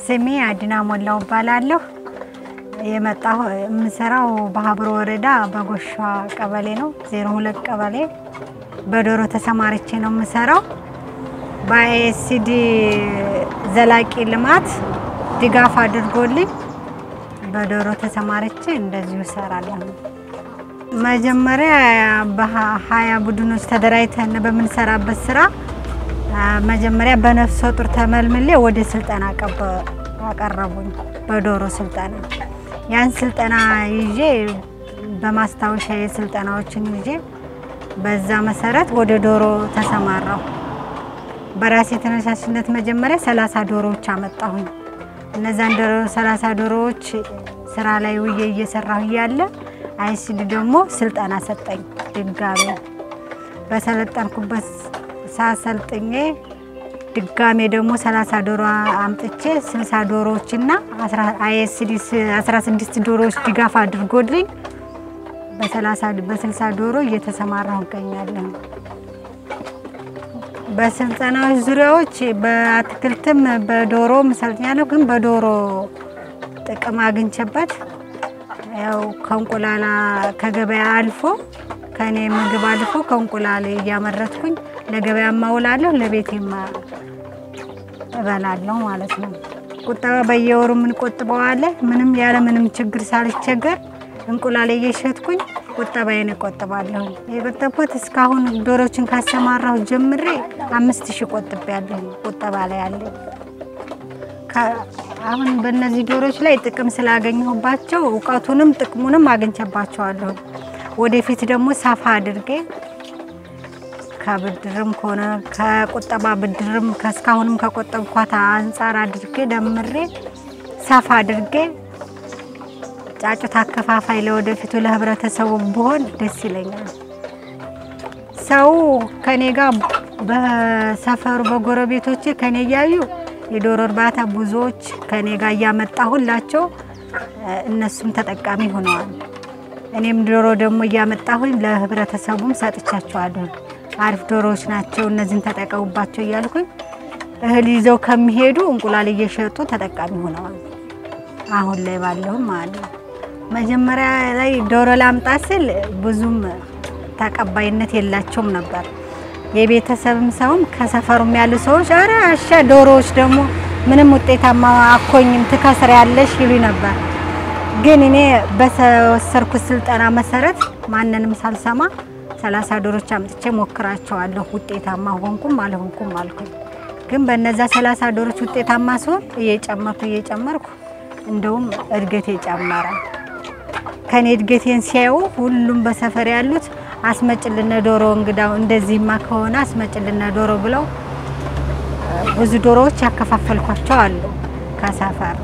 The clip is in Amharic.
ስሜ አድና ሞላው እባላለሁ። የመጣሁ የምሰራው በሀብሮ ወረዳ በጎሿ ቀበሌ ነው፣ ዜሮ ሁለት ቀበሌ በዶሮ ተሰማርቼ ነው የምሰራው። በአይኤስሲዲ ዘላቂ ልማት ድጋፍ አድርጎልኝ በዶሮ ተሰማርቼ እንደዚሁ እሰራለሁ። መጀመሪያ በሀያ ቡድኖች ተደራጅተን በምንሰራበት ስራ መጀመሪያ በነፍሰ ጡር ተመልምሌ ወደ ስልጠና አቀረቡኝ። በዶሮ ስልጠና ያን ስልጠና ይዤ በማስታወሻ የስልጠናዎችን ይዤ በዛ መሰረት ወደ ዶሮ ተሰማራሁ። በራሴ ተነሳሽነት መጀመሪያ ሰላሳ ዶሮዎች አመጣሁኝ። እነዛን ዶሮ ሰላሳ ዶሮዎች ስራ ላይ ውዬ እየሰራሁ እያለ አይሲዲ ደግሞ ስልጠና ሰጠኝ። ድጋሜ በሰለጠንኩበት ሳሰልጥኜ ድጋሜ ደግሞ 30 ዶሮ አምጥቼ 60 ዶሮዎችና አይኤስዲ 16 ዶሮዎች ድጋፍ አድርጎልኝ በ30 በ60 ዶሮ እየተሰማራሁ እገኛለሁ። በስልጠናዎች ዙሪያዎች በአትክልትም በዶሮም ሰልጥኛለሁ። ግን በዶሮ ጥቅም አግኝቼበት ያው ከእንቁላላ ከገበያ አልፎ ከእኔ ምግብ አልፎ ከእንቁላል እያመረትኩኝ ለገበያ ማውላለሁ፣ ለቤቴማ እበላለሁ ማለት ነው። ቁጠባ በየወሩ የምንቆጥበው አለ። ምንም ያለ ምንም ችግር ሳልቸገር እንቁላል እየሸጥኩኝ ቁጠባዬን እቆጥባለሁ። የቆጠብኩት እስካሁን ዶሮችን ካሰማራሁ ጀምሬ አምስት ሺህ ቆጥቤያለሁ። ቁጠባ ላይ አለ። አሁን በእነዚህ ዶሮች ላይ ጥቅም ስላገኘሁባቸው እውቀቱንም ጥቅሙንም አግኝቼባቸዋለሁ። ወደፊት ደግሞ ሰፋ አድርጌ ከብድርም ከሆነ ከቁጠባ ብድርም ከእስካሁንም ከቆጠብኳት አንጻር አድርጌ ደምሬ ሰፋ አድርጌ ጫጩት አከፋፋይ ለወደፊቱ ለህብረተሰቡ ብሆን ደስ ይለኛል። ሰው ከኔ ጋር በሰፈሩ በጎረቤቶቼ ከኔ እያዩ የዶሮ እርባታ ብዙዎች ከኔ ጋር እያመጣሁላቸው እነሱም ተጠቃሚ ሆነዋል። እኔም ዶሮ ደግሞ እያመጣሁኝ ለህብረተሰቡም ሰጥቻቸዋለሁ። አሪፍ ዶሮዎች ናቸው፣ እነዚህን ተጠቀሙባቸው እያልኩኝ እህል ይዘው ከሚሄዱ እንቁላል እየሸጡ ተጠቃሚ ሆነዋል። አሁን ላይ ባለውም ማለት ነው። መጀመሪያ ላይ ዶሮ ላምጣ ስል ብዙም ተቀባይነት የላቸውም ነበር። የቤተሰብም ሰውም ከሰፈሩም ያሉ ሰዎች አረ አሻ ዶሮዎች ደግሞ ምንም ውጤታማ አኮኝም ትከስር ያለሽ ይሉ ነበር። ግን እኔ በተወሰድኩት ስልጠና መሰረት ማንንም ሳልሰማ ሰላሳ ዶሮች አምጥቼ ሞክራቸዋለሁ። ውጤታማ ሆንኩም አልሆንኩም አልኩኝ። ግን በነዛ ሰላሳ ዶሮች ውጤታማ ሲሆን እየጨመርኩ እየጨመርኩ እንደውም እድገቴ ጨመረ። ከኔ እድገቴን ሲያዩ ሁሉም በሰፈር ያሉት አስመጭልነ ዶሮ እንግዳው እንደዚህማ ከሆነ አስመጭልነ ዶሮ ብለው ብዙ ዶሮዎች ያከፋፈልኳቸው አሉ ከሰፈር